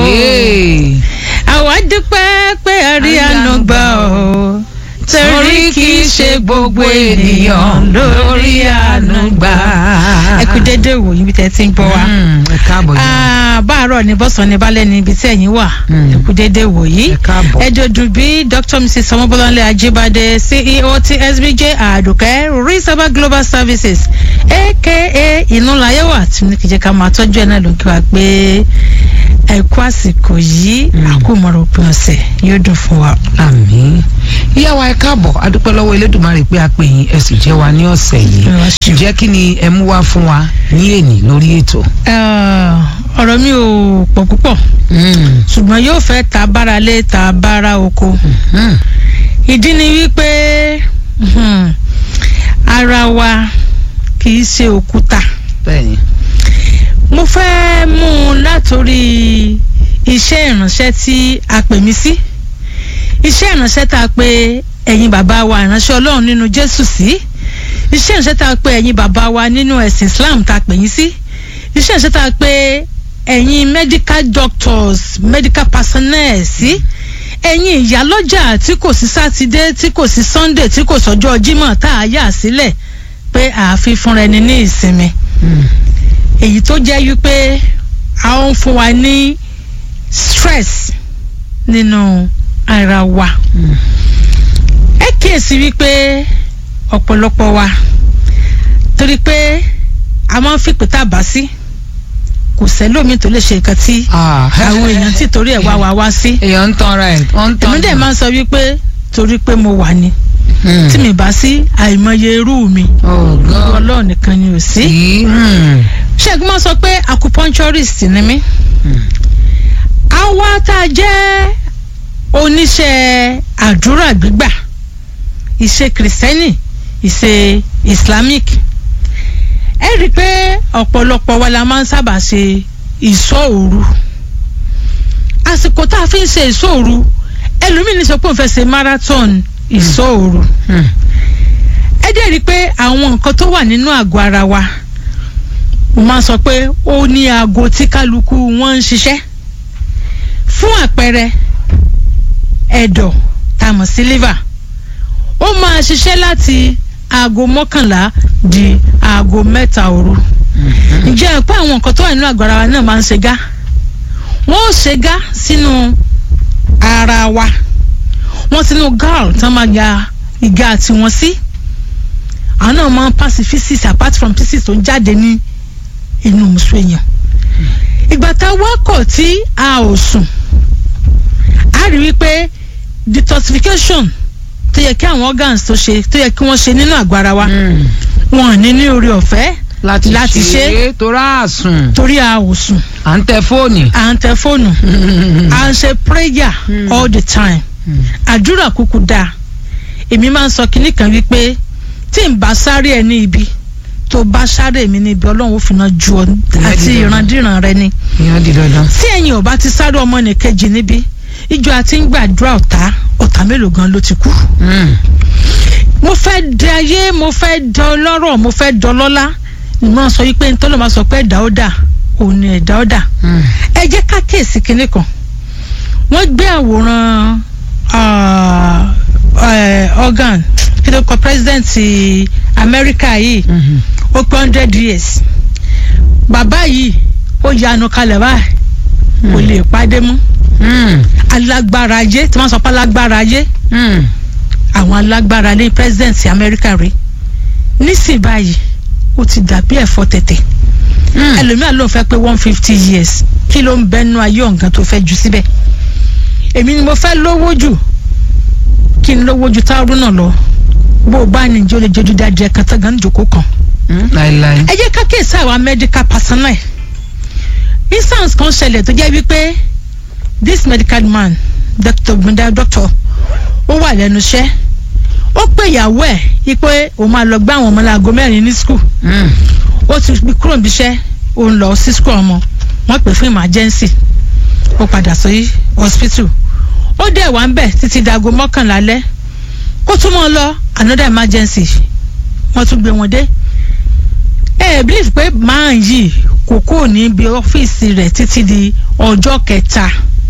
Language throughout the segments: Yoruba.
Hey. àwa dúpẹ́ pé a rí àánú gbà ọ́ torí kì í ṣe gbogbo ènìyàn lórí àánú gbà. ẹ kú dédé wò yín bí tẹ́ ti ń gbọ́ wa. Mm, ẹ káàbọ̀ yìí. Ah, báàárọ̀ ní bọ́sàn ní balẹ̀ ní ibi tí ẹ̀yin wà Mm. ẹ kú dédé wò yìí. ẹ káàbọ̀. ẹ̀dọ̀dùn bí dr mrs ọmọbọ́láńlé ajíbádé ceo ti sbj àdùkẹ́ risaba global services aka ìnúlayẹ̀wà tí ní kìjẹ́ ká máa tọ́jú ẹ̀ náà ló ń kí wa pé ẹ kú àsìkò yìí Mm. àkómọ̀rọ̀ òpin ọ̀sẹ̀ yóò dùn fún wa. àmín ìyá wa ẹ káàbọ̀ adúpẹ́ lọ́wọ́ elédùnmarè pé a pè yín ẹ sì jẹ́ wa ní ọ̀sẹ̀ yìí Ẹ wá ṣeun. ǹjẹ́ kí ni ẹ mú wá fún wa ní èní lórí ètò. Ah, ọ̀rọ̀ mi ò pọ̀ púpọ̀ Mm, ṣùgbọ́n yóò fẹ́ ta bára lé ta bára oko. mm, ìdí ni wípé mhm, ara wa kì í ṣe òkúta bẹ́ẹ̀ni. mo fẹ́ mú un látòrí iṣẹ́ ìránṣẹ́ tí a pè mí sí iṣẹ́ ìránṣẹ́ tá a pè ẹ̀yin bàbá wa ìránṣẹ́ ọlọ́run nínú jésù sí iṣẹ́ ìránṣẹ́ tá a pè ẹ̀yin bàbá wa nínú ẹ̀sìn islam tá a pè yín sí iṣẹ́ ìránṣẹ́ tá a pè ẹ̀yin medical doctors medical personnel sí ẹ̀yin ìyálọ́jà tí kò sí sátidé tí kò sí sunday tí kò sọ́jọ́ jímọ̀ tá a yà sílẹ̀ pé àáfi fúnra ẹni ní ìsinmi Mm, èyí tó jẹ́ wípé a ń fún wa ní stress nínú ara wa mm, ẹ kíyèsí wípé ọ̀pọ̀lọpọ̀ wa torí pé a máa ń fìpè tá a bá sí kò sẹ́lómi tó lè ṣe nǹkan tí ah, àwọn èèyàn tí torí ẹ̀ wá wa wá sí èèyàn ń tanra ẹ̀ wọ́n ń tanra èmi dẹ̀ máa ń sọ wípé torí pé mo wà ní Mm. tí mi bá sí àìmọye irú mi Oh, God. ọlọ́ọ̀ nìkan ni ò sí. Sí. Mm, ṣẹ́gun máa sọ pé acupuncturist ni mí. mm, àwa tá a jẹ́ oníṣẹ́ àdúrà gbígbà ìṣe kìrìsìtẹ́nì ìṣe islamic ẹ rí i pé ọ̀pọ̀lọpọ̀ wa la máa ń sábà ṣe ìṣọ́ òru àsìkò tá a fi ń ṣe ìṣọ́ òru ẹlòmíín ní sọ pé òun fẹ́ ṣe marathon ìṣọ́ òru mm. ẹ dẹ̀ rí i pé àwọn nǹkan tó wà nínú àgọ́ ara wa mo máa ń sọ pé ó ní aago tí kálukú wọn ń ṣiṣẹ́ fún àpẹẹrẹ ẹ̀dọ̀ tá a mọ̀ sí liver ó máa ṣiṣẹ́ láti aago mọ́kànlá di aago mẹ́ta òru Mhm. ǹjẹ́ ẹ pé àwọn nǹkan tó wà nínú àgọ́ ara wa náà máa ń ṣe gá wọ́n ó ṣe gá sínú ara wa wọ́n sínú gall tán máa ya ìgá tiwọn sí àwọn náà máa ń pass feces apart from feces tó ń jáde ní inú musu èèyàn ìgbà tá a wá kọ̀ tí a ò sùn a rí wípé detoxification tó yẹ kí àwọn organs tó ṣe tó yẹ kí wọ́n ṣe nínú àgọ́ ara wa Mm. wọn ò ní ní orí ọ̀fẹ́ láti Láti ṣe ṣe. é torá àsùn torí a ò sùn à ń tẹ fóònì. à ń tẹ fóònù à ń ṣe prayer Mm. all the time Mm. àdúrà kúkú dáa èmi máa ń sọ kinní kan wípé tí n bá sáré ẹ ní ibi tó bá sáré mi ní ibi ọlọ́run ó fi náà ju ọ àti di dandan. ìrandíran rẹ ni ìyẹn di dandan. tí ẹ̀yin ò bá ti sáré ọmọ nìkejì níbi ìjọ àti ń gbàdúrà ọ̀tá ọ̀tá mélòó gan ló ti kú. Mm. mo fẹ́ di ayé mo fẹ́ di ọlọ́rọ̀ mo fẹ́ di ọlọ́lá ni mo sọ wípé ntọ́lọ́ máa sọ pé ẹ̀dá ó dà òun ni ẹ̀dá ó dà Mm. ẹ jẹ́ ká kíyèsí kinní kan wọ́n gbé àwòrán ah, eh, organ kí ló kọ president Amẹ́ríkà yìí Mhm. ó pé hundred years bàbá yìí ó yanu kalẹ̀ báyìí kò lè pàdé mọ́ Mm. alágbára ayé tí wọ́n sọ pé alágbára ayé Mm. àwọn alágbára ní president Amẹ́ríkà rí nísìnyí báyìí ó ti dàbí ẹ̀fọ́ tẹ̀tẹ̀ Mm. ẹlòmíà ló ń fẹ́ pé one fifty years kí ló ń bẹnu ayé ọ̀gán tó fẹ́ jù síbẹ̀ èmi ni mo fẹ́ lówó jù kí n lówó ju táwọn náà lọ bó o bá ní ìjọ lè jẹjú dájú ẹ kàtà gan jòkó kan Mm. láíláí. ẹ jẹ́ ká kíyèsí àwọn medical personnel instance kan ṣẹlẹ̀ tó jẹ́ wípé this medical man doctor gbendal doctor ó wà lẹ́nu iṣẹ́ ó pè ìyàwó ẹ̀ wípé òun máa lọ gbé àwọn ọmọ láago mẹ́rin ní school Mm. ó ti fi kúrò níbi iṣẹ́ ó ń lọ sí school ọmọ wọ́n pè fún emergency ó padà sí hospital ó dẹ̀ wá ń bẹ̀ títí dago mọ́kànlá lẹ́ kó tún mọ́ ọ lọ another emergency wọ́n tún gbé wọn dé ẹ ẹ believe pé máa yìí kò kúrò níbi ọ́fíìsì rẹ̀ títí di ọjọ́ kẹta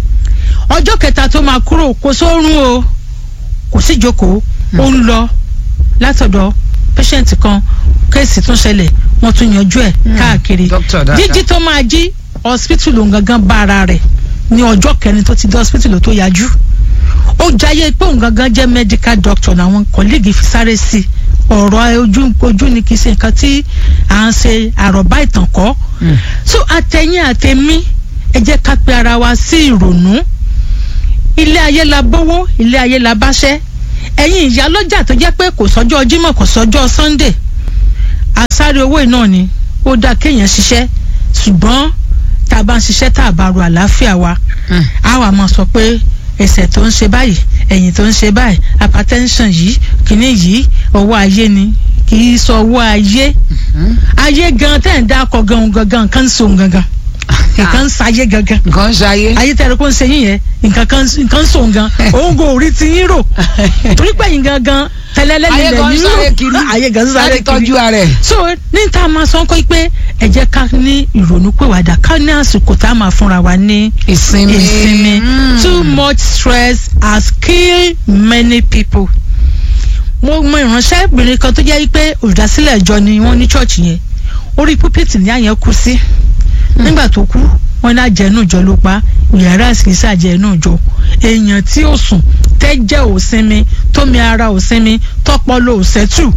ọjọ́ kẹta tó máa kúrò kò sórun o kò sí ìjókòó ó ń lọ látọ̀dọ̀ patient kan kéèsì tún ṣẹlẹ̀ wọ́n tún yanjú ẹ̀ káàkiri Doctor dáadáa. jíjí tó máa jí hospital òun gangan bá ara rẹ̀ ní ọjọ́ kẹrin tó ti dé hospital tó yájú ó jayé pé òun gangan jẹ́ medical doctor làwọn colleague fi sáré sí i ọ̀rọ̀ ojú ojú ni kì í ṣe nǹkan tí à ń ṣe àròbá ìtàn kọ́ Mm. so àtẹ̀yìn àtẹ̀mí ẹ jẹ́ ká pe ara wa sí ìrònú ilé ayé la bówó ilé ayé la báṣẹ́ ẹ̀yin ìyá lọ́jà tó jẹ́ pé kò sọ́jọ́ Jímọ̀ kò sọ́jọ́ Sunday àsáré owó iná ni ó dáa kéèyàn ṣiṣẹ́ ṣùgbọ́n tá a bá ń ṣiṣẹ́ tá a bá ro àlàáfíà wa Mm. a wà máa sọ pé ẹsẹ̀ tó ń ṣe báyìí ẹ̀yìn tó ń ṣe báyìí hypertension yìí kìíní yìí ọwọ́ ayé ni kì í sọ ọwọ́ ayé Mm. ayé gan tẹ́ ń dákọ̀ gan gangan nǹkan ń so gangan nǹkan ń sayé gangan nǹkan ń ṣayé. ayé tẹ́lẹ̀ kó ń ṣe yín yẹn nǹkan kan nǹkan ń so gan òun kò rí ti yín rò torí pé yín gangan tẹ́lẹ̀lẹ́ ayé nílẹ̀ gan ń yín sáré rò kiri. ayé gan ń sáré láti kiri tọ́jú ara ẹ̀. so ní ta máa sọ kọ́ pé ẹ jẹ́ ká ní ìrònú pèwàdà ká ní àsìkò tá a máa fúnra wa ní ìsinmi. ìsinmi Mm. too much stress has killed many people. mo mọ ìránṣẹ́bìnrin kan tó jẹ́ pé olùdásílẹ̀ ìjọ ni wọ́n ní chọ́ọ̀chì yẹn orí púpìtì ní àyẹn kú sí nígbà tó kú wọ́n ní àjẹnú ìjọ ló pa yàrá ìsìnkísà àjẹnú ìjọ èèyàn tí ó sùn tẹ́jẹ̀ ò sinmi tómi ara ò sinmi tọ́pọ̀lọ ò sẹ́tù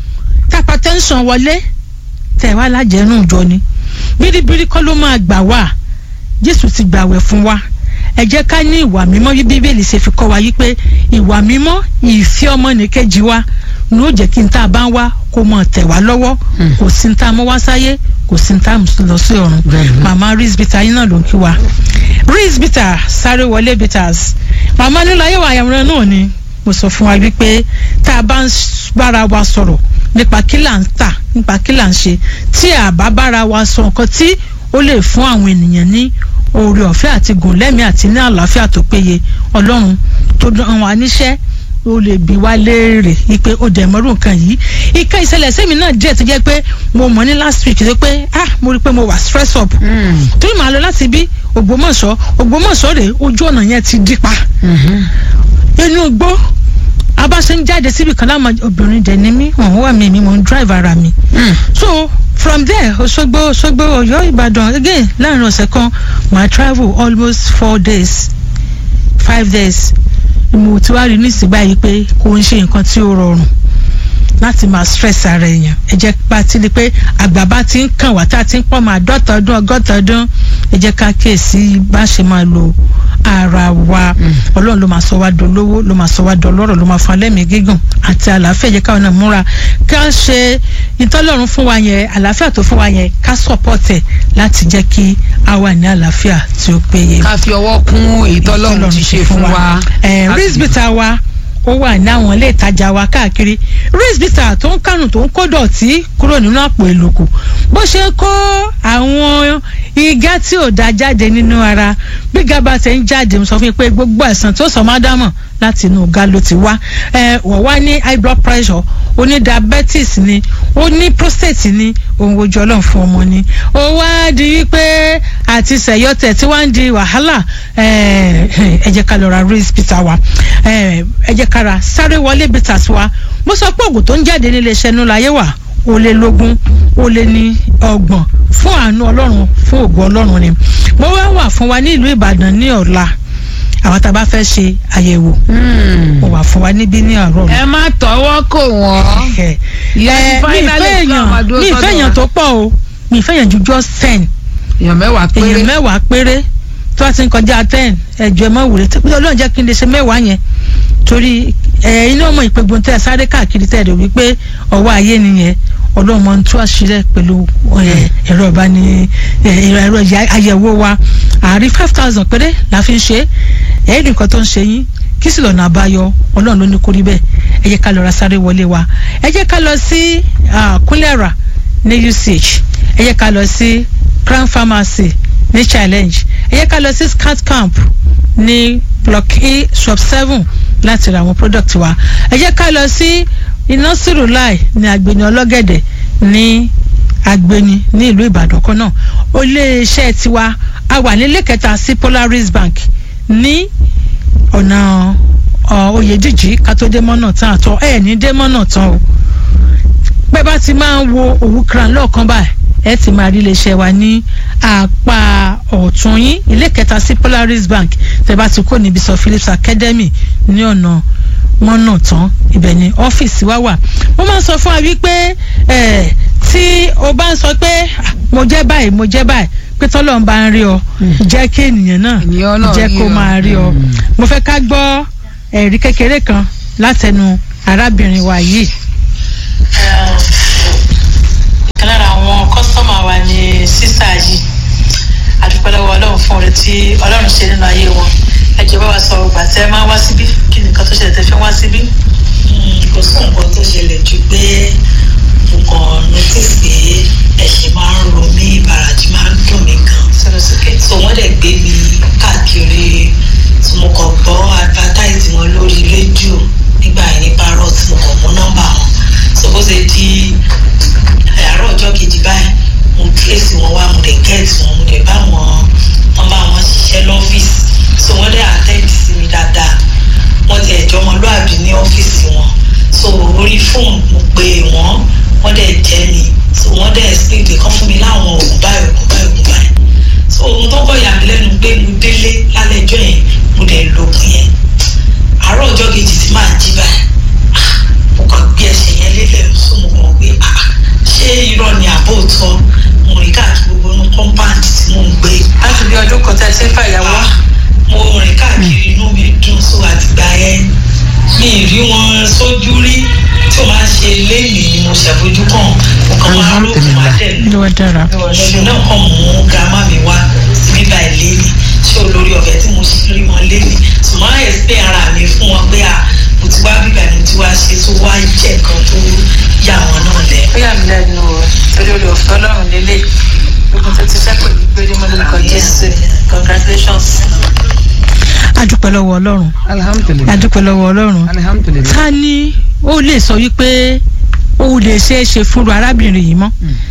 tápá tẹ́ńsán wọlé tẹ̀ wá lájẹnú ìjọ ni bíríbírí kọ́ ló máa gbà wá jésù ti gbàwẹ̀ fún wa ẹ jẹ́ ká ní ìwà mímọ́ bí bíbélì ṣe fi kọ́ wa yí pé ìwà mímọ́ ìfẹ́ ọmọnìkejì wa ló jẹ́ kí n tá a bá ń wá kó mọ̀ tẹ̀ wá lọ́wọ́ Hmm. kò sí n tá a mọ́ wá sáyé kò sí n tá a mú lọ sí ọ̀run Bẹ́ẹ̀ni. màmá rizbita yín náà ló ń kí wa rizbita sáré wọlé bitters màmá nílò ayé wa àyàwòrán náà ni mo sọ fún wa wípé tá a bá ń s- bára wa sọ̀rọ̀ nípa kí là ń tà nípa kí là ń ṣe tí a bá bára wa sọ nǹkan tí ó lè fún àwọn ènìyàn ní oore ọ̀fẹ́ àti gùn lẹ́mìí àti ní àlàáfíà tó péye ọlọ́run tó dán wa níṣẹ́ ó lè bí wá léèrè wípé ó dẹ̀ mọ́rú nǹkan yìí ìka ìṣẹ̀lẹ̀ sẹ́mi náà díẹ̀ tó jẹ́ pé mo mọ̀ ní last week tó pé ah mo rí i pé mo wà stress up Mm. torí màá lọ láti bí Ògbómọ̀ṣọ́ Ògbómọ̀ṣọ́ rèé ojú ọ̀nà yẹn ti dí pa Mhm. inú igbó abáṣe ń jáde síbi kan láwọn obìnrin dẹ̀ ní mí wọ́n wà mí mi mò ń drive ara mi Mm. so from there Òṣogbo Òṣogbo Ọ̀yọ́ Ìbàdàn again láàrin ọ̀sẹ̀ kan màá travel almost four days five days mo ti wá rí nísìnyí báyìí pé kò ń ṣe nǹkan tí ó rọrùn láti máa stress ara èèyàn ẹ jẹ́ pa ti di pé àgbà bá ti ń kàn wá tá a ti ń pọ̀ máa dọ́ta ọdún ọgọ́ta ọdún ẹ jẹ́ ká kíyèsí bá ṣe máa lo ara wa Mm. ọlọ́run ló máa sọ wá dolówó ló máa sọ wá dọlọ́rọ̀ ló máa fún alẹ́mìí gígùn àti àlàáfíà ẹ jẹ́ káwọn náà múra ká ṣe ìtọ́lọ́run fún wa yẹn àlàáfíà tó fún wa yẹn ká support ẹ̀ láti jẹ́ kí a wà ní àlàáfíà tí ó péye ká fi ọwọ́ kún èyí tọ́lọ́run ti ṣe fún wa. ẹ Láti- rizbita wa ó wà ní àwọn ilé ìtajà wa káàkiri rizbita tó ń kánù tó ń kó dọ̀tí kúrò nínú àpò ìlòkù bó ṣe ń kó àwọn igá tí ò da jáde nínú ara bí gaba ṣe ń jáde mo sọ fún yín pé gbogbo àìsàn tó sọ má dámọ̀ láti inú ọ̀gá ló ti wá ẹ wọ́n wá ní high blood pressure ó ní diabetes ni ó ní prostate ni òun ojú ọlọ́run fún ọmọ ni ó wá di wípé àti sẹ̀yọ́tẹ̀ tí wọ́n ń di wàhálà ẹ ẹ jẹ́ ká lọ ra race bitter wa ẹ ẹ jẹ́ ká ra sáré wọlé bitters wa mo sọ pé oògùn tó ń jáde nílé iṣẹ́ nú láyé wà ó lé lógún ó lé ní ọgbọ̀n fún àánú ọlọ́run fún ògùn ọlọ́run ni mo wá wà fún wa ní ìlú ìbàdàn ní ọ̀la àwọn tá a bá fẹ́ ṣe àyẹ̀wò Mm. mo wà fún wa níbí ní àárọ̀ ẹ má tọwọ́ kò wọ́n. ẹ ìyá ti mi finally ìfẹ́ Islam máa èèyàn dúró mi ìfẹ́ sọ́dọ̀ èèyàn wa. tó pọ̀ o mi ìfẹ́ èèyàn ju just ten èèyàn mẹ́wàá péré. èèyàn mẹ́wàá péré tó bá ti ń kọjá ten ẹ̀jọ̀ ẹ̀ mọ́ wùrẹ́ tó ọlọ́run jẹ́ kí n lè ṣe mẹ́wàá yẹn torí ẹ̀ iná ọmọ ìpégun tẹ́ ẹ sáré káàkiri tẹ́ ẹ rò wípé ọwọ́ ayé nìyẹn ọlọ́run mọ̀ ń tú àṣírí ẹ̀ pẹ̀lú ẹ̀, ẹ̀rọ ìbáni ẹ̀, ẹ̀rọ ìyá- àyẹ̀wò wa àárín five thousand péré la fi ń ṣe é ẹ̀ẹ́dì nǹkan tó ń ṣe yín kí sì lọ́nà àbáyọ ọlọ́run ló ní kó rí bẹ́ẹ̀ ẹ jẹ́ ká lọ ra sáré wọlé wa ẹ jẹ́ ká lọ sí ah, kúlẹ̀rà ní UCH ẹ jẹ́ ká lọ sí Crown Pharmacy ní challenge ẹ jẹ́ ká lọ sí scout camp ní block e shop seven láti ra àwọn product wa ẹ jẹ́ ká lọ sí iná sírùláì ní agbeni ọlọ́gẹ̀dẹ̀ ní agbeni ní ìlú ìbàdàn kan náà iléeṣẹ́ tiwa a wà nílé kẹta sí Polaris Bank ní ọ̀nà ọ, Oyèdíjì kátódé mọ́nà tán àtọ ẹ̀ ní dé mọ́nà tán o pẹ́ bá ti máa ń wo òwú kran lọ́ọ̀kan báyìí ẹ ti máa rí iléeṣẹ́ wa ní apá ọ̀tún yín ilé kẹta sí Polaris Bank tẹ́ bá ti kó níbi sọ Phillips Academy ní ọ̀nà mọ́nà tán ibẹ̀ ni ọ́fíìsì wa wà mo máa ń sọ fún wa wípé ẹ̀ tí o bá ń sọ pé "Ah, mo jẹ́ báyìí mo jẹ́ báyìí pé tọ́lọ́ ń bá ń rí ọ jẹ́ kí ènìyàn náà Ènìyàn náà jẹ́ rí kó ọ. máa rí ọ Mm. mo fẹ́ ká gbọ́ ẹ̀rí kékeré kan látẹnu arábìnrin wa yìí. ìkan lára àwọn kọ́sítọ́mà wa ni sísá yìí àdúpẹ́ lọ́wọ́ ọlọ́run fún oore tí ọlọ́run ṣe nínú ayé wọn ẹ jẹ́ bá wa sọ ọgbà tẹ́ ẹ máa wá síbí kí ni nǹkan tó ṣẹlẹ̀ tẹ́ fi wá síbí. kò sí nǹkan tó ṣẹlẹ̀ ju pé mo kàn notice pé ẹ̀ṣẹ̀ máa ń ro mí ìbàràjì máa ń dùn mí gan. sọ̀rọ̀ sókè. so wọ́n dẹ̀ gbé mi káàkiri tí mo kàn gbọ́ advertise wọn lórí rédíò nígbà yẹn ní parrot mo kàn mú nọ́mbà wọn so bó ṣe di àárọ̀ ọjọ́ kejì báyìí mo trace wọn wá mo dẹ̀ get wọn mo dẹ̀ bá wọn wọn bá wọn ṣiṣẹ́ lọ́fíìsì so wọ́n dẹ̀ attend sí mi dáadáa wọ́n ti ẹ̀jọ́ ọmọlúàbí ní ọ́fíìsì wọn so orí fóònù mo pe wọ́n wọ́n dẹ̀ jẹ́ mi so wọ́n dẹ̀ explain pé kán fún mi láwọn oògùn báyìí oògùn báyìí oògùn báyìí so ohun tó kọ́ yà mí lẹ́nu pé mo délé lálẹ́ ẹjọ́ yẹn mo dẹ̀ lògùn yẹn àárọ̀ ọjọ́ kejì tí màá jí báyìí ah, mo kàn gbé ẹsẹ̀ yẹn lélẹ̀ so mo kàn gbé ah, ṣé irọ́ ni àbò tọ́ mo rìn káàkiri gbogbo inú compound tí mò ń gbé láti bí ọdún kan tẹ́ ẹ ti ń fàyàwó. Ah, mo rìn káàkiri inú mi dùn so àtìgbà yẹn mi ì rí wọn sójú rí tí o máa ń ṣe léèmí ni mo ṣàfojú kàn mo kàn máa rò fún wa dẹ̀ ló wá dára. ẹ̀sùn náà kàn mú grandma mi wá síbí báyìí léèmí ṣé olórí ọ̀fẹ́ tí mo ṣe rí wọn léèmí ṣùgbọ́n àyè pé ara mi fún wọn pé à mo ti wá bíbá mi ti wá ṣe tó wá jẹ́ nǹkan tó yà wọn náà lẹ́ ó yà mí lẹ́nu o torí olè ọ̀fẹ́ ọlọ́run lélẹ̀ ogun tó ti sẹ́kù ní gbére mọ́ lórúkọ jésù congratulations. adúpẹ́ lọ́wọ́ ọlọ́run alhamdulilayi adúpẹ́ lọ́wọ́ ọlọ́run alhamdulilayi. ta ni ó lè sọ wípé ó lè ṣeé ṣe fúnra arábìnrin yìí mọ́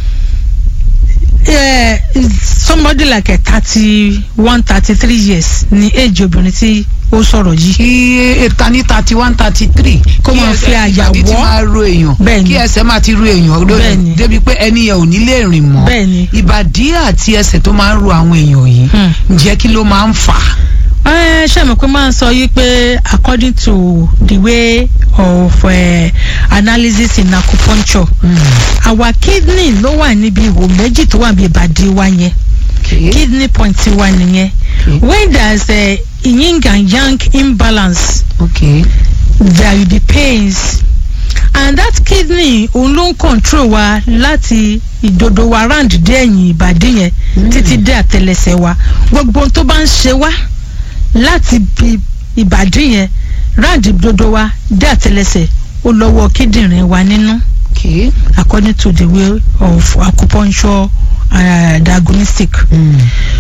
Eh, somebody like a thirty one thirty three years ni age obìnrin tí ó sọ̀rọ̀ yìí kí èta ní thirty one thirty three. Kó máa fi àyà ìbàdí ti wọ́. máa ro èèyàn. Bẹ́ẹ̀ni. kí ẹsẹ̀ máa ti ro èèyàn Bẹ́ẹ̀ni. lórí débi pé ẹni yẹn ò ní lè rìn mọ́. Bẹ́ẹ̀ni. ìbàdí àti ẹsẹ̀ tó máa ń ro àwọn èèyàn yìí. Hmm. ǹjẹ́ kí ló máa ń fà á? ẹ ṣe mọ̀ pé máa ń sọ yìí pé according to the way of uh, analysis in acupuncture our kidney ló wà níbi ihò méjì tó wà níbi ìbàdí wa yẹn Okay. kidney point wa nìyẹn Okay. when there is a yin and yang imbalance okay. there will be pains and that kidney òun ló ń control wa láti ìdodo wa round dé ẹ̀yìn ìbàdí yẹn Mm. títí dé àtẹlẹsẹ̀ wa gbogbo ohun tó bá ń ṣe wá láti bi ìbàdí yẹn round ìdodo wa dé àtẹlẹsẹ̀ ó lọ́wọ́ kíndìnrín wa nínú okay. according to the way of acupuncture uh, diagnostic Mm.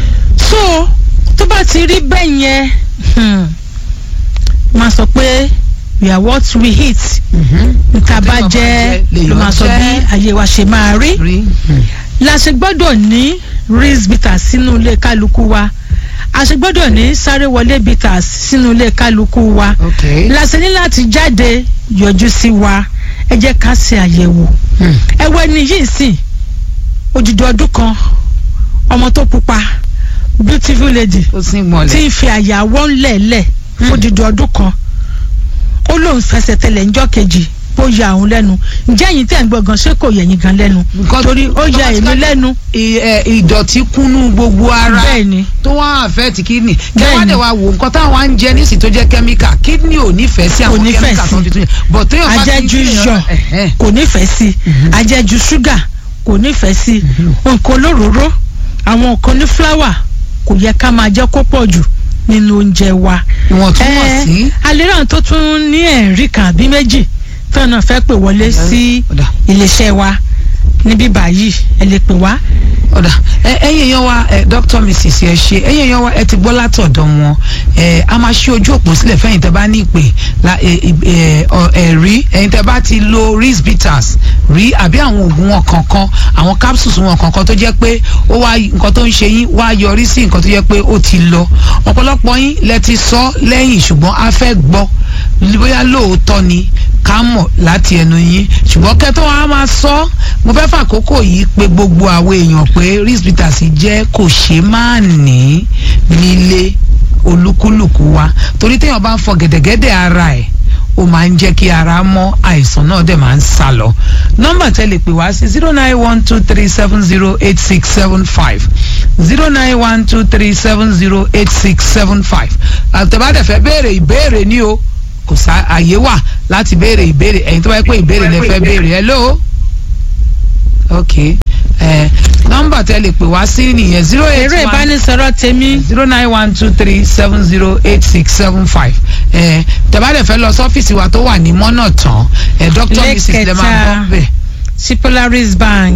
so tó bá ti rí bẹ́ẹ̀ yẹn hmm, máa sọ pé we are what we eat Mhm. nta bá Téèyàn bá jẹ jẹ, ló máa sọ bí lèèyàn jẹ. ayé wa ṣe máa rí rí. Mm. la ṣe gbọ́dọ̀ ní rinse bitters sínú ilé kálukú wa a ṣe gbọ́dọ̀ ní sáré wọlé bitters sínú ilé kálukú wa okay. la ṣe ní láti jáde yọjú sí wa ẹ jẹ́ ká ṣe àyẹ̀wò Mm. ẹ wọ ẹni yìí sìn odidi ọdún kan ọmọ tó pupa beautiful lady ó sì ń tí gbọ̀nlẹ̀. ń fi àyàwọ́ ńlẹ̀ẹ́lẹ̀ fún dídí ọdún kan ó lóun fẹsẹ̀ tẹlẹ̀ ńjọ́ kejì ó ya òun lẹ́nu ǹjẹ́ ẹ̀yin tẹ̀ ń gbọ́ gan ṣé kò yẹ ẹ̀yin gan lẹ́nu Nǹkan- torí ó ya èmi lẹ́nu I- ẹ, ìdọ̀tí kúnnú gbogbo ara bẹ́ẹ̀ ni tó wá àfẹ́ẹ̀tì kídìní kí Bẹ́ẹ̀ni. wọ́n dẹ̀ wá wò nǹkan táwọn á ń jẹ nísì tó jẹ́ kẹ́míkà kídìní ò nífẹ̀ẹ́ sí àwọn Kò nífẹ̀ẹ́ kẹ́míkà sí. tó fi tún yẹn bọ̀ tó yàn bá ti ń ajẹ́jú fi iyọ̀ Ẹ̀hẹ́n. kò nífẹ̀ẹ́ sí Mhm. ajẹ́jú ṣúgà kò nífẹ̀ẹ́ sí nǹkan olóróró àwọn nǹkan ní fúláwà kò yẹ ká máa jẹ́ kó pọ̀ jù nínú oúnjẹ wa ìwọ̀ntúnwọ̀nsí. alẹ́ràn tó tún ní ẹ̀rí kan àbí méjì tó náà fẹ́ pè wọlé sí Ọ̀dà. iléeṣẹ́ wa níbí báyìí ẹ lè pè wá. ọ̀dà ẹ ẹ̀yin èèyàn wa ẹ dr mrs ẹ ṣe ẹ̀yin èèyàn wa ẹ ti gbọ́ látọ̀dọ̀ wọn ẹ a máa ṣí ojú òpó sílẹ̀ fẹ́yìn tẹ́ bá ní ìpè la ẹ ẹ ọ ẹ rí ẹ̀yin tẹ́ bá ti lo ris bitters rí àbí àwọn oògùn wọn kankan àwọn capsules wọn kankan tó jẹ́ pé ó wá nǹkan tó ń ṣe yín wá yọrí sí nǹkan tó jẹ́ pé ó ti lọ ọ̀pọ̀lọpọ̀ yín lẹ ti sọ lẹ́yìn ṣùgbọ́n a fẹ́ gbọ́ bóyá lóòótọ́ ni ká mọ̀ láti ẹnu yín ṣùgbọ́n kẹ́tọ́ wa máa sọ mo fẹ́ fàkókò yìí pé gbogbo àwọn èèyàn pé ris bitters jẹ́ kò ṣe máa ní nílé olúkúlùkù wa torí téèyàn bá ń fọ gẹ̀dẹ̀gẹ̀dẹ̀ ara ẹ̀ ó máa ń jẹ́ kí ara mọ́ àìsàn náà dẹ̀ máa ń sá lọ nọ́mbà tẹ́ lè pè wá sí zero nine one two three seven zero eight six seven five zero nine one two three seven zero eight six seven five àtẹ̀bádẹ̀ fẹ́ béèrè ìbéèrè ní o kò sá àyè wà láti béèrè ìbéèrè ẹ̀yin tó bá yẹ pé ìbéèrè lẹ fẹ́ béèrè hello ok ẹ nọ́mbà tẹ́ lè pè wá sí nìyẹn zero eight èrò one ìbánisọ̀rọ̀ tèmi zero nine one two three seven zero eight six seven five ẹ tẹ́bàdẹ̀ fẹ́ lọ sọ́fíìsì wa tó wà ní mọ́nà tán ẹ dr mrs lè máa Lẹ́kẹ̀ta. bọ́ bẹ́ẹ̀. sí polaris bank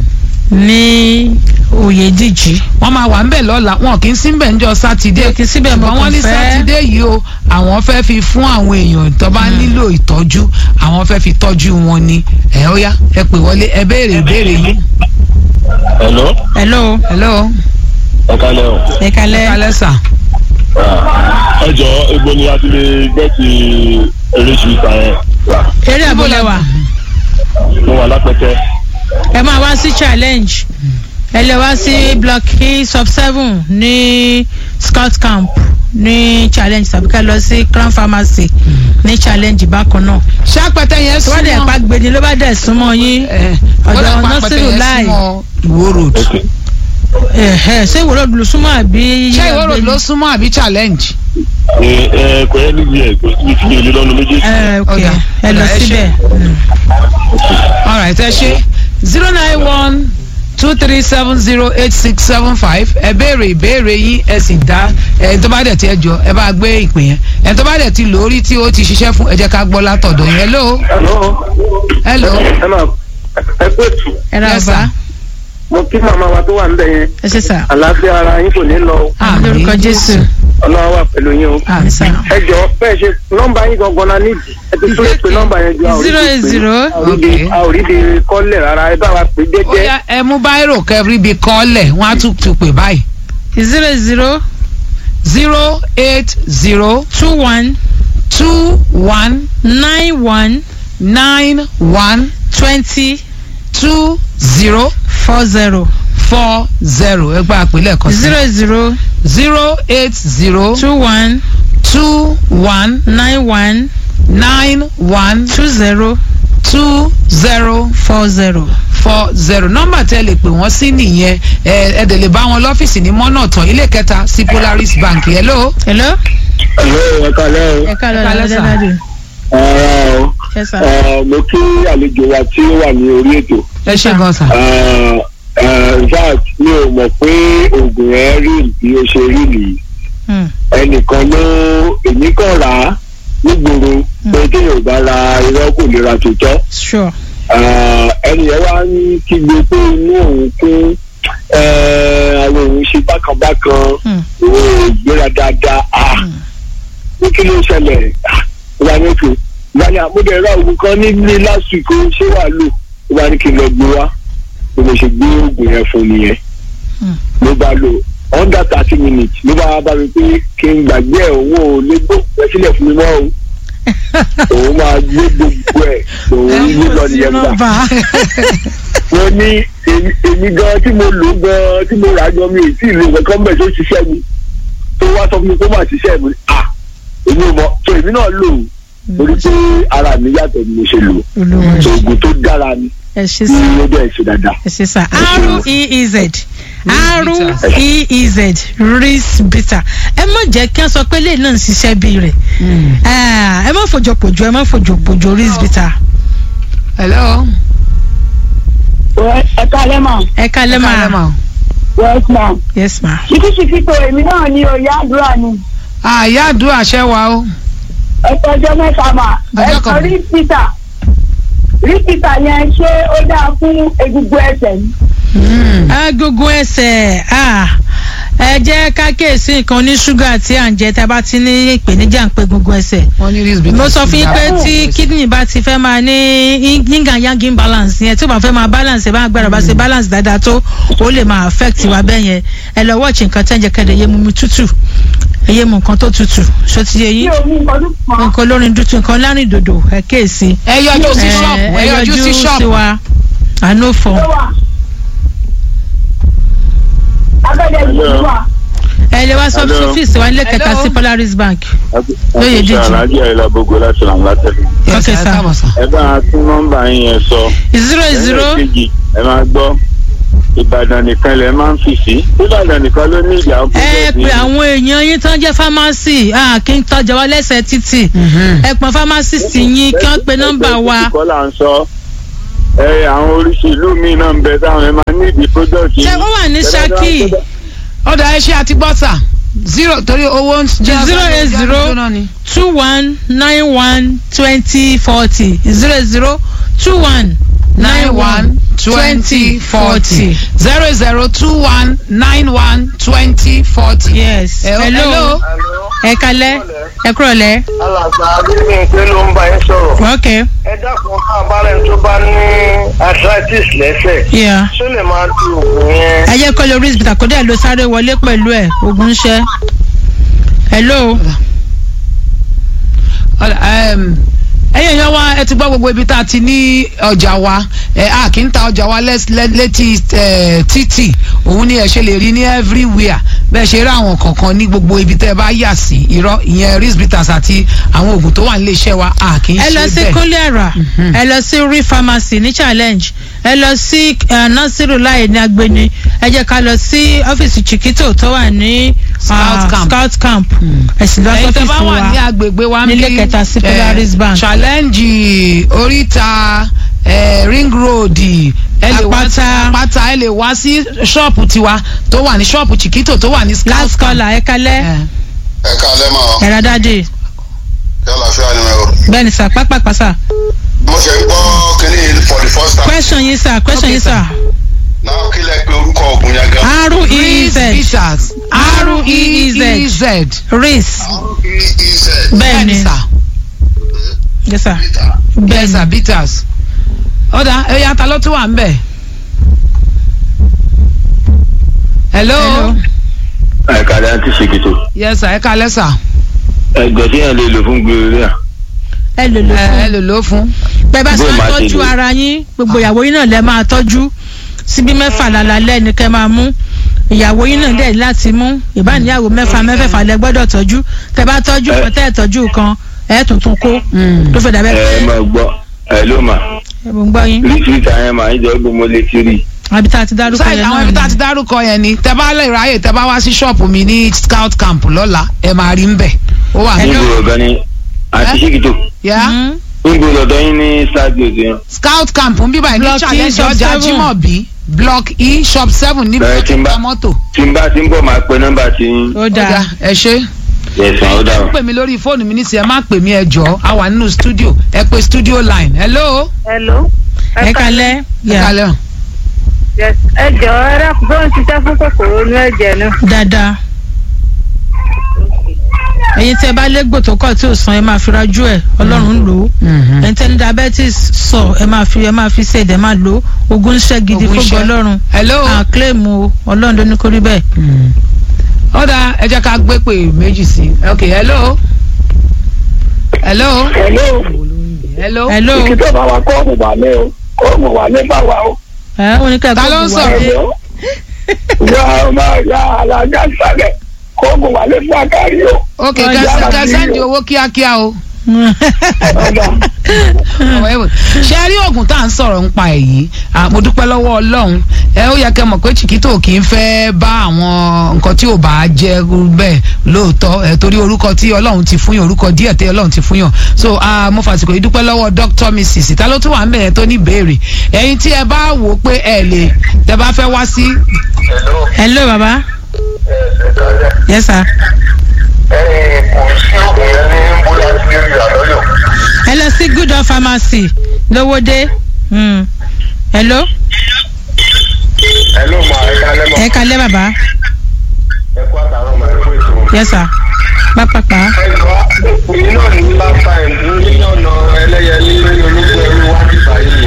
ní oyèdíjì. wọ́n máa wà ń bẹ̀ lọ́la wọn kì í sí bẹ̀ ńjọ́ sátidé Wọn kì í sí bẹ̀, mo ṣùgbọ́n wọ́n kàn ní fẹ́- sátidé yìí o àwọn fẹ́ fi fún àwọn èèyàn tó bá nílò ìtọ́jú àwọn fẹ́ fi tọ́jú wọn ni ẹ ó yá ẹ pè wọlé ẹ béèrè ìbéèrè yìí. hello hello hello ẹ kálẹ̀ o. ẹ kalẹ́ kálẹ̀ sà. ẹ jọ egbò ni a ti lè gẹ́ẹ̀tì eréṣiríṣi yẹn eré àbúlẹ̀wà mo wà lápẹtẹ. ẹ máa wá sí challenge ẹ lè wá sí block e sub seven ní scout camp ní challenge tàbí ká lọ sí crown pharmacy ní challenge bákan náà ṣàpẹtẹ yẹn tó bá dẹ̀ súnmọ́ pa gbèdé ló bá dẹ̀ súnmọ́ yín ẹ, ọ̀dọ̀ ó dà pa Nasiru apẹtẹ yẹn Lai. súnmọ́ ìwó road. ok ẹ̀hẹ́ ṣé ìwòrò ló súnmọ́ àbí ṣé ìwó road ló súnmọ́ àbí challenge. ẹ ẹ kò yẹ níbi ẹ kò síbi tí mi ò lè lọ́nu méjèèjì. ẹ ok Ọ̀dà, ẹ lọ ọ̀dà, ẹ ṣé. síbẹ̀ Mm. alright ẹ ṣe zero nine one two three seven zero eight six seven five ẹ béèrè ìbéèrè yín ẹ sì dá ẹ tó bá dẹ̀ ti ẹ jọ ẹ bá gbé ìpè yẹn ẹ tó bá dẹ̀ ti lórí tí ó ti ṣiṣẹ́ fún ẹ jẹ́ ká gbọ́ látọ̀dọ̀ yẹn hello Hello. hello ẹ máa ẹ pé tù ẹ ra Yes, ọba sir. mo kí màmá wa tó wà níbẹ̀ yẹn ẹ ṣe sà àlàáfíà ara yín kò ní lọ o. àmì lórúkọ jésù ọlọ́wọ́ wà pẹ̀lú yín o. àmì sà ẹ jọ bẹ́ẹ̀ ṣe nọ́mbà yín gangan la nídìí ẹ ti tún lè pe nọ́mbà yẹn ju zero eight zero Okay. a ò rí di kọ́lẹ̀ rárá ẹ bá wa pè ó jẹ́jẹ́. yá ẹ mú báírò kẹrí bíi kọ́lẹ̀ wọ́n á tún tún pè báyìí zero zero zero eight zero two one two one nine one nine one twenty two zero four zero four zero ẹ gba àpèlẹ̀ kan sí zero zero zero eight zero two one two one nine one nine one two zero two zero four zero. four zero nọ́mbà tẹ́ lè pè wọ́n sí nìyẹn ẹ ẹ dẹ̀ lè bá wọn lọ́fíìsì ní mọ́nà tán ilé kẹta sí Polaris Bank hello. hello. hello ẹ kálẹ̀ o. ẹ ká lọ Ẹ ká lọ, lọ sir. dáadáa. ara o ẹ sà. ẹ, mo kí àlejò wa tí ó wà ní orí ètò. ẹ ṣe gan sa. ẹ, ẹ, in fact mi ò mọ̀ pé oògùn ẹ rí bí ó ṣe rí nìyí. Hmm. ẹnìkan ló èmi kàn rà á nígboro pé kéèyàn bá ra irọ́ kò lè ra tòótọ́. sure. Ah, ẹni yẹn wá ń kígbe pé inú òun kún eh, àwọn òun ṣe bákanbákan Hmm. òun ò gbéra dáadáa ah ní kí ló ṣẹlẹ̀ Ah, ó bá ní òkè ìgbà ni àmúdẹ̀ ra oògùn kan ní ní last week ó ṣé wàá lò ó bá ní kí n lọ gbé wá bí mo ṣe gbé oògùn yẹn fún nìyẹn Hmm. ló bá lò under thirty minutes ló bá bá mi pé kí n gbàgbé ẹ̀ òun ò lè gbóògùn ẹ sílẹ̀ fún mi mọ́ o òun máa gbé gbogbo ẹ̀ òun yí lọ nìyẹn gbà mo ní èmi èmi gan tí mo lò gan tí mo rà gan mi ò tí ì lo nǹkan bẹ́ẹ̀ tó ṣiṣẹ́ mi tó wá sọ fún mi kó má ṣiṣẹ́ mi à èmi ò mọ so èmi náà lò ó torí pé ara mi yàtọ̀ ni mo ṣe lò olúwa so oògùn tó dára ni ẹ ṣe tí sà. ó dẹ̀ ṣe dáadáa. ẹ ṣe sà. ṣeun. r e e z r bitters. e e z ris bitter ẹ má jẹ́ kí wọ́n sọ pé lè náà ń ṣiṣẹ́ bí rẹ̀ ẹ má fòjòpòjò ẹ má fòjòpòjò ris bitter. hello. ẹ kálẹ́ mà ẹ kálẹ́ Ẹ máa kálẹ́ mà. yes ma yes ma. ṣíkíṣíkí tó èmi náà ní oyè àdúrà ni àyà àdúrà ṣẹ́ wa o. ẹ tọjọ́ mẹ́ta mà ẹ Ọjọ́ kan. sọrí peter rípítà yẹn ṣé ó dáa fún egungun ẹsẹ̀ ni. agogo ẹsẹ̀ ah, ẹ jẹ́ ká kíyèsí nǹkan ní ṣúgà tí à ń jẹ tá a bá ti ní ìpèníjà ń pe gungun ẹsẹ̀ wọ́n ní risk mo sọ fún yín pé tí kidney bá ti fẹ́ máa ní yin and yang imbalance yẹn tí ó bá fẹ́ máa balance ẹ̀ bá gbára bá ṣe balance dáadáa tó ó lè máa affect wa bẹ́ẹ̀ yẹn ẹ lọ watch nǹkan tẹ́ ń jẹ kẹ́dẹ̀ yé mu mi tútù ẹ yé mu nǹkan tó tútù ṣó ti yé mi yín ò mú nǹkan tó kàn. nǹkan olórin dúdú nǹkan lárin dòdò ẹ kéèsì ẹ yọjú sí ṣọ́ọ̀bù ẹ yọjú sí sí ṣọ́ọ̀bù wa àánú fọ ló wà. abẹ́rẹ́ ìlú wà. ẹ lè wá sọ Hello. ọ́fíìsì wa nílé kẹta Hello. sí Polaris Bank Lóye Lóye díjì. Alájí Àyìnlá Bógo láti ràn látẹ̀lé. Yes, Okay, ẹ sir. káàbọ̀ sir. Ẹ bá a tún nọ́mbà yín yẹn sọ. zero zero Ẹlẹ́ẹ̀kejì, ẹ máa gbọ́. Ìbàdàn nìkan lẹ máa ń fi sí. Ìbàdàn nìkan ló ní ìjà ọkọ̀ ẹ pé àwọn èèyàn yín tán jẹ́ fámásì ah, kí n tọ́jà wá lẹ́sẹ̀ títì Mhm. ẹ pọn fámásìsì yín kí wọ́n pe nọ́mbà wa Kọ́ là ń sọ. Ẹ àwọn oríṣi ìlú míì náà ń bẹ táwọn ẹ máa ní ìdí product yìí. ṣé ó wà ní Ṣakí ọ̀dà ẹ ṣe àti gbọ́sà zero torí owó ń jẹ́ Zero eight zero. náà ni. two one nine one twenty forty zero zero two one nine one twenty forty zero zero two one nine one twenty forty. yes Hello. hello ẹ kalẹ́ ẹ kúrọ̀lẹ́ alàgbà agbègbè pé ló ń bá yín sọ̀rọ̀. ok ẹ dákun ká abárẹ́ tó bá ní arthritis lẹ́sẹ̀ yeah. ṣó lè máa lo oògùn yẹn. ẹ jẹ́ kọ́ lórí ìsìbìtà kó dẹ̀ ló sáré wọlé pẹ̀lú ẹ̀ ogun ń ṣẹ́ hello Ọ̀dà, ẹm, ẹ̀yin èèyàn wa ẹ ti gbọ́ gbogbo ibi tá a ti ní ọjà wa ẹ a kì í ta ọjà wa lẹ́s- lẹ́- létí ẹ, títì òun ni ẹ ṣe lè rí ní everywhere bẹ́ẹ̀ ṣe rí àwọn kọ̀ọ̀kan ní gbogbo ibi tẹ́ ẹ bá yà sí irọ́ ìyẹn risbitas àti àwọn oògùn tó wà nílé iṣẹ́ wa a kì í ẹ lọ ṣe sí bẹ́ẹ̀. kólẹ́ra Mhm. ẹ lọ sí rí pharmacy ní challenge ẹ lọ sí eh, nasiru láì ní agbeni ẹ jẹ́ ká lọ sí ọ́fíìsì chiquito tó wà ní Scout ah, camp. scout camp ẹ sì lọ ẹ̀yin tẹ́ bá sọ́fíìsì wà ní wa agbègbè wa nílé níbí, kẹta sí eh, Polaris Bank. challenge oríta eh, ring road ẹ lè wá sí Àpáta. àpáta ẹ lè wá sí ṣọ́ọ̀pù tiwa tó wà ní ṣọ́ọ̀pù chiquito tó wà ní scout last camp. caller ẹ kalẹ́ Eh. ẹ káalẹ́ mọ́ ẹ̀rọ dáadé yálà fíà ni mo rò. bẹ́ẹ̀ ni sà pápápá sà mo ṣe ń gbọ́ kínní for the first time. question yín sà question Okay, yín sà náà kí lẹ pé orúkọ ògùn yẹn gan. r-e-e-z Peters R-E-E-Z. R-E-E-Z ris r-e-e-z. bẹ́ẹ̀ ni sà yes sà bẹ́ẹ̀ bẹ́ẹ̀ sà ni Peters ọ̀dà ẹ̀yà ta ló tún wà ń bẹ̀. hello. Hello. Ẹ̀ka dá ti ṣèkìtò. yes sà ẹ kalẹ́ sà Ẹ̀gbọ́n tí yẹn lè lò fún gbèrè ẹ lò lò ẹ ẹ fún lè lò ó fún. bẹ́ẹ̀ bá ṣe Bó máa máa ṣe tọ́jú lò. ara yín gbogbo ìyàwó yín náà lẹ máa tọ́jú síbí mẹ́fà lálálẹ́ ni kẹ́ máa mú ìyàwó yín náà dẹ̀ láti mú ìbáníyàwó mẹ́fà mẹ́fẹ̀fà lẹ gbọ́dọ̀ tọ́jú tẹ́ bá tọ́jú Ẹ- kan tẹ́ ẹ̀ tọ́jú kan ẹ̀ tuntun kó tó fẹ́ dàbẹ́ pé Ẹ máa gbọ́ ẹ ló mà. ẹ̀ mò ń gbọ́ yín Ríṣìíríṣìí yẹn máa ń jẹ́ gbogbo mo lè ti rí. àbí tá a ti dárúkọ sáì yẹn àwọn náà ibi tá a ti ni. dárúkọ yẹn ni tẹ bá lè ráyè tẹ bá wá sí ṣọ́ọ̀pù mi ní scout camp lọ́la ẹ máa rí ń bẹ̀ ó wà ní. Níbo ọ̀gá ni àti ṣèkìtò. yá Mhm. Níbo lọ́dọ̀ yín ní stadium yẹn. scout camp ń bíbá ní Block E, challenge shop ọjà seven. Jimobi block e shop seven níbi Bẹ̀rẹ̀ tó tí ti ń bá- ta mọ́tò. Tí n bá ti ń bọ̀ máa pe nọ́mbà tí yín. ó ó dáa dáa ẹ ṣe. Yẹ̀sán ó ẹ dáhùn. pè mí lórí fóònù mi nísìnyí ẹ má pè mí ẹ jọ a wà nínú studio ẹ pè studio line hello. hello. ẹ kalẹ́ ẹ yà kalẹ́ o. Yes. ẹ jọ̀ọ́ ẹ dákun tó ń ṣiṣẹ́ fún kòkòrò inú ẹ̀jẹ̀ náà. dáadáa ẹ̀yin tẹ́ bá légbò tó kọ̀ tí ò san ẹ máa fi rajú ẹ̀ ọlọ́run lò ó Mhm. ẹ̀yin tẹ́ ní diabetes sọ ẹ máa fi ẹ máa fi ṣe ẹ̀dẹ̀ máa lò ó ogun iṣẹ́ gidi Ogun fógun iṣẹ́. ọlọ́run hello. à claim o ọlọ́run ló ní kó rí bẹ́ẹ̀. ó dáa ẹ jẹ́ ká gbé pè méjì sí i ok hello. hello. hello hello. hello ìkìtọ̀ bá wa kọ́ ọ̀mù wà ní o kọ́ ọ̀mù wà ní bá wa o. ẹ wọn ní ká Ta ló ń gbógun sọ̀rọ̀? wá dé. hello ya ọmọ ya alájà sálẹ̀ kọ́ ọ̀mù wà ní fún akárí o. ok Ọjà kẹsàn àbí kẹsàn di o. owó kíákíá o. ọ̀dà ṣe rí oògùn tá à ń sọ̀rọ̀ ń pa èyí Ah, mo dúpẹ́ lọ́wọ́ ọlọ́run ẹ ó yẹ kẹ́ mọ̀ pé chiquito kì í fẹ́ bá àwọn nǹkan tí ò bá jẹ́ bẹ́ẹ̀ lóòótọ́ ẹ torí orúkọ tí ọlọ́run ti fún yàn orúkọ díẹ̀ tí ọlọ́run ti fún yàn so ah, mo fàsìkò yìí dúpẹ́ lọ́wọ́ dr mrs ta ló tún wà ń bẹ̀rẹ̀ tó ní ìbéèrè ẹ̀yin tí ẹ bá wò ó pé ẹ lè tẹ bá fẹ́ wá sí hello hello baba ẹ káalẹ́. yes sir ẹ kò sí ògùn yẹn ní bóyá tí lè rí àlọ́yọ̀. ẹ lọ sí good offer pharmacy lówódé Mm. hello hello ma ẹ kálẹ́ ma ẹ kalẹ́ bàbá ẹ kú àtàrọ̀ ma ẹ kú ètò. yes sir pápápá ẹ jọ èyí náà ní last time ní mílíọ̀nù ẹlẹ́yẹlé ní ológun ẹrú wájú báyìí.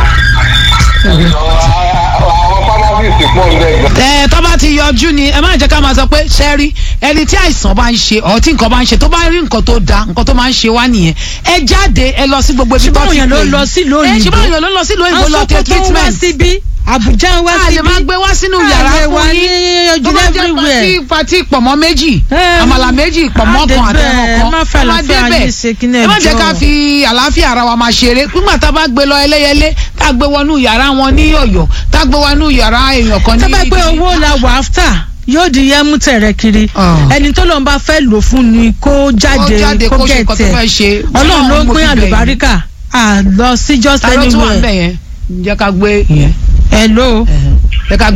àwọn pharmacist pọ̀ ń bẹ̀ gan. ẹ tó bá ti yọjú ni ẹ má jẹ́ ká máa sọ pé sẹ́rí ẹni tí àìsàn bá ń ṣe ọ̀ tí nǹkan bá ń ṣe tó bá rí nǹkan tó da nǹkan tó máa ń ṣe wá nìyẹn ẹ jáde ẹ lọ sí gbogbo ibi tó ṣùgbọ́n ti òyìn ló pè lọ yín. sílùú ẹ òyìnbó ṣùgbọ́n òyìn ló lọ sílùú òyìnbó lọ tẹ Àwọn Sókótó ń wá treatment síbí àbújá ń wá a lè síbí máa gbé wá sínú A yàrá lè fún wá ní yín tó ojú bá jẹ́ everywhere. pati pati pọ̀mọ́ méjì Eh, àmàlà méjì pọ̀mọ́ á kan débẹ̀, àtẹ̀wọ̀n kan má fẹ́ a máa àlàáfíà débẹ̀. yín ṣe kí ní ẹ má jẹ́ ẹjọ́. ká fi àlàáfíà ara wa máa ṣeré nígbà tá a bá gbé lọ ẹlẹ́yẹlé tá a gbé wọnú yàrá wọn ní ọ̀yọ́ tá a gbé wọnú yàrá èèyàn kan ní tó bá pé owó la wà áfítà yóò di yẹmú tẹ̀rẹ̀ kiri Ah. ẹni tó lọ́n bá fẹ́ lò fún ni kó jáde jáde, kó kó ṣe nǹkan tó gẹ̀tẹ̀ fẹ́ ṣe. ọlọ́run ló ń Mo pín fi bẹ̀ yín. àlùbáríkà à lọ sí just ta ló tún wà ń anywhere bẹ̀ yẹn jẹ́ ká gbé yẹn hello. jẹ́ ká gbé